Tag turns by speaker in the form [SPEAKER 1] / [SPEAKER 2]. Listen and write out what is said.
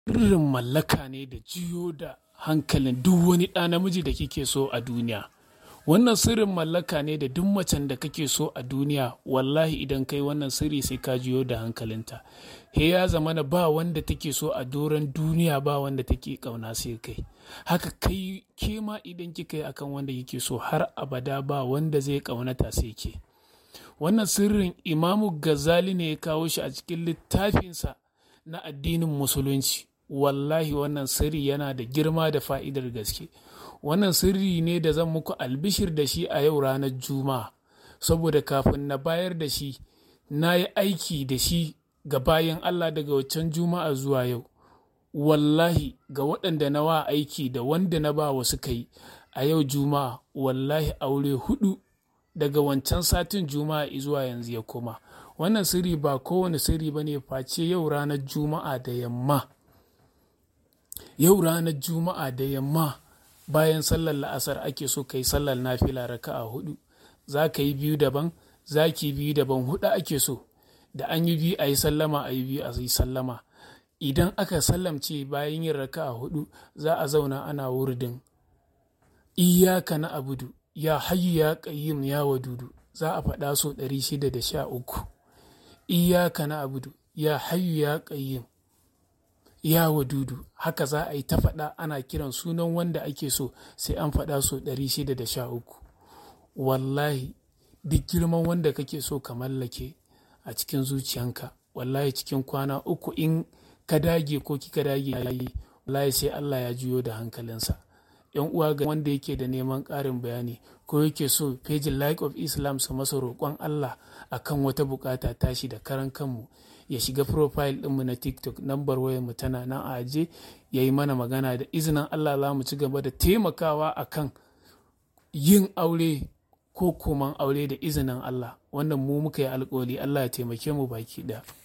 [SPEAKER 1] sirrin mallaka ne da jiyo da hankalin duk wani ɗa namiji da kike so a duniya wannan sirrin mallaka ne da duk macen da kake so a duniya wallahi idan kai wannan sirri sai ka jiyo da hankalinta he ya zama na ba wanda take so a doron duniya ba wanda take kauna sai kai haka kai ke ma idan kika yi akan wanda kike so har abada ba wanda zai kaunata sai ke wannan sirrin imamu gazali ne ya kawo shi a cikin littafinsa na addinin musulunci wallahi wannan sirri yana da girma da fa'idar gaske wannan sirri ne da zan muku albishir da shi a yau ranar juma'a saboda kafin na bayar da shi na yi aiki da shi ga bayan allah daga waccan juma'a zuwa yau wallahi ga waɗanda na wa aiki da wanda na ba wasu kai a yau juma'a wallahi aure hudu daga wancan satin juma'a zuwa yanzu ya koma wannan sirri ba kowane sirri ba ne face yau ranar juma'a da yamma yau ranar juma'a da yamma bayan sallar la'asar ake so ka yi sallar nafila raka a hudu za ka yi biyu daban za ki biyu daban hudu ake so da an yi biyu a yi sallama a yi biyu a yi sallama idan aka sallamce bayan yin raka a hudu za a zauna ana wurdin iyaka na abudu ya hayyu ya qayyim ya wadudu za a faɗa so 613 iyaka na abudu ya hayyu ya qayyim ya wadudu haka za a yi ta faɗa ana kiran sunan wanda ake so sai an faɗa so 613 wallahi duk girman wanda kake so ka mallake a cikin zuciyanka wallahi cikin kwana uku in ka dage ko kika dage yayi wallahi sai Allah ya juyo da hankalinsa yan uwa ga wanda yake da neman ƙarin bayani ko yake so pejin like of islam su masa roƙon Allah akan wata bukata tashi da karan kanmu ya shiga profile ɗinmu na tiktok nambar wayar mu tana nan a aje ya yi mana magana da izinin Allah za mu ci gaba da taimakawa akan yin aure ko koman aure da izinin Allah wannan mu muka yi alkawari Allah ya taimake mu baki ɗaya